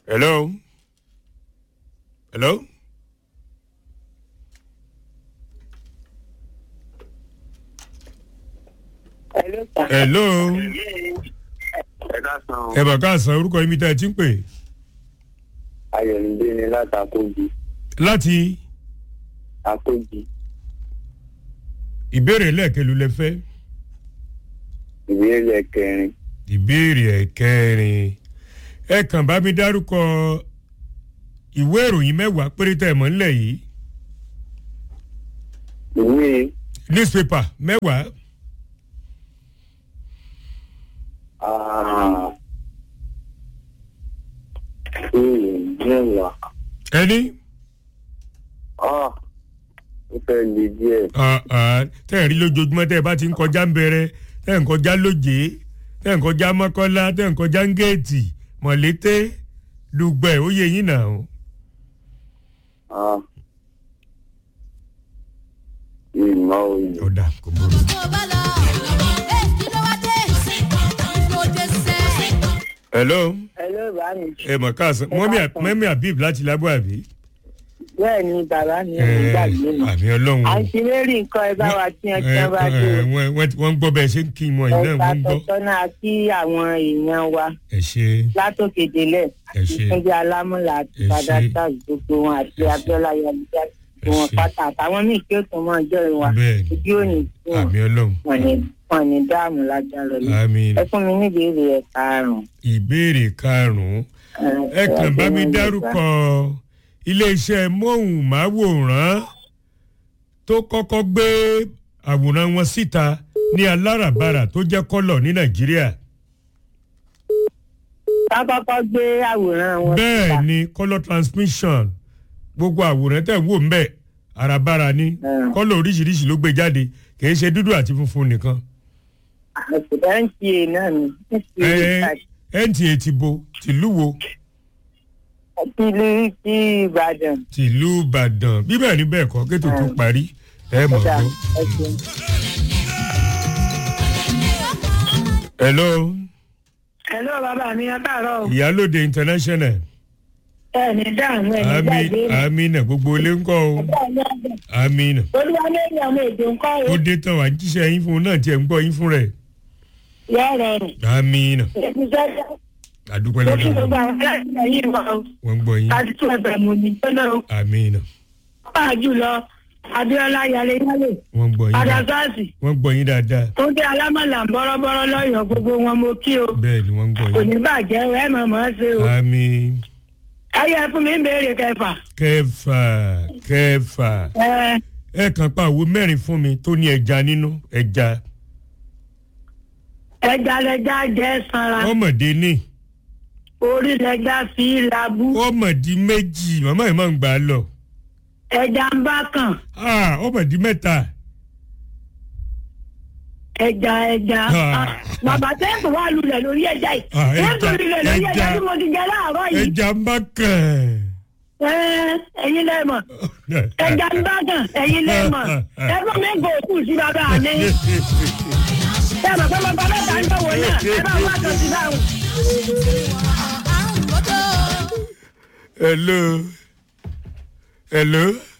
hello hello. hello ẹ káàsán ẹ bá ká san orúkọ yín mi tá ẹ ti ń pè ayọ̀nìdé ni láti akójì láti akójì ìbéèrè lẹ́ẹ̀kẹ́lu lẹ fẹ́ ìbéèrè kẹrin ìbéèrè ẹ̀kẹrin ẹ kàn bá mi dárúkọ ìwé ìròyìn mẹ́wàá péré tẹ̀ mọ́ nílẹ̀ yìí ìwé newspaper mẹ́wàá ah, ìwé mẹ́wàá ẹni ah, ó fẹ́ le díẹ̀ ah, ah, tẹ́ ẹ̀ rí lójoojúmọ́ tẹ́ ẹ bá ti ń kọjá ń bẹ̀rẹ̀ tẹ́ ẹ̀ ń kọjá lóje tẹ́ ẹ̀ ń kọjá mọ́kọ́lá tẹ́ ẹ̀ ń kọjá ń géètì mọ̀lété dùgbẹ̀ ó yẹ yín nà ó. ah, ìmọ̀ òye ọ̀dà kò burú. hello Hello, bá mi. ẹ mọ̀ káàsán mọ́mí mọ́mí habib láti lábọ́ àbí. bẹ́ẹ̀ ni bàbá mi ò ẹ ní gbàgbé mi. àmì ọlọ́run o. àǹtí mary nǹkan ẹ bá wa tí ẹ tí wọn bá ẹ, dé ẹ, wọ́n wọ́n- wọ́n ń gbọ́ bẹ́ẹ̀ ṣe ń kí wọn yìí náà ẹ̀ka wọ́n ń gbọ́. tọ́tọ́nà sí àwọn èèyàn wa ẹ ṣe látòkè délẹ̀ ẹ ṣe ìpínlẹ̀ alámúlà àti Ẹ ṣé. padàtà gbogbo wọn àti Ẹ ṣé. abiola yaluja Ẹ wọn ṣé. pátá àtàwọn míì tí ó tún mọ ọjọ́ ìwà bẹ́ẹ̀ ni ojú òní tí wọn àmì ọlọ́run wọn ní wọn ní dáàmú lágbára lọ. àmì ẹ fún mi ní ìbéèrè ẹ karùn-ún. ìbéèrè karùn-ún ẹ kàn bá mi dárúkọ iléeṣẹ́ móhùnmáwòrán tó kọ́kọ́ gbé àwòrán wọn síta ní aláràbarà tó jẹ́ kọ́lọ̀ ní nàìjíríà ká kọ́kọ́ gbé àwòrán wọn bẹ́ẹ̀ síta. ni colour transmission gbogbo àwòrán tẹ̀ wò ń bẹ̀ àràbarà ni Mm. kọ́lọ̀ oríṣiríṣi ló gbé jáde kì í ṣe dúdú àti funfun nìkan nta náà ni ẹ nta ti bo tìlú wo àti ìlú ti ìbàdàn. tìlú ìbàdàn bí bẹ́ẹ̀ ni bẹ́ẹ̀ kọ́ kétò tó parí ẹ mọ̀ Ọ̀dà, gbọ́. ẹ ṣeun. hello hello bàbá mi ẹ káàárọ̀ o. ìyálòde international ẹ ní dáhùn ẹ ní ami gbàgbé mi. amina gbogbo ilé ń kọ́ o amina olúwa lórí ọmọ èdè ńkọ́ o ó dé tán wà ń jíṣẹ́ yín fún un náà tiẹ̀ ń gbọ́ yín fún rẹ̀ yọ rọrùn. amina èmi sọ́jà àdúpẹ́ ó kí lọ́dọ̀ gbogbo wọn. àwọn aláìsàn yìí wọ o. wọ́n ń gbọ́ yín láti tún ẹ̀bẹ̀ mú ni gbọ́nà o. amina pàápàá jùlọ abiola yalé yálè wọ́n ń gbọ́ yín padà dáadáa sáàsì wọ́n ń gbọ́ yín dáadáa tó dé alámọ̀là ń bọ́rọ́bọ́rọ́ lọ́yọ̀ọ́ gbogbo wọn mo kí o. bẹ́ẹ̀ ni wọ́n ń gbọ́ kò yín ní bàjẹ́ o ẹ mọ̀ mọ́ ṣe o. ami ayé fún mi ń béèrè kẹfà. kẹfà kẹfà ẹ ẹ kàn pa àwo mẹ́rin fún mi tó ní ẹja nínú ẹja ẹja lẹja jẹ sanra ọmọdé ní orí lẹja fi labú ọmọdé méjì màmá yìí máa ń gbà á lọ ẹja ń bá kàn Ah, ọmọdé mẹ́ta ẹja ẹja Ah. Ah, bàbá tẹ́ǹpù wà lulẹ̀ lórí ẹja yìí Ah, ẹja, tẹ́ǹpù lulẹ̀ lórí ẹja ẹja. tí mo ti jẹ láàárọ̀ yìí ẹja ń bá kàn. Ẹ, ẹ̀yin lẹ́mọ̀ ẹja ń bá kàn ẹ̀yin lẹ́mọ̀ ẹ fún mi kò kù sí bàbá mi ẹ mọ̀ pé bàbá mẹ́ta ń dọ̀wọ́ náà ẹ bá wà tó sí báwọn. hello hello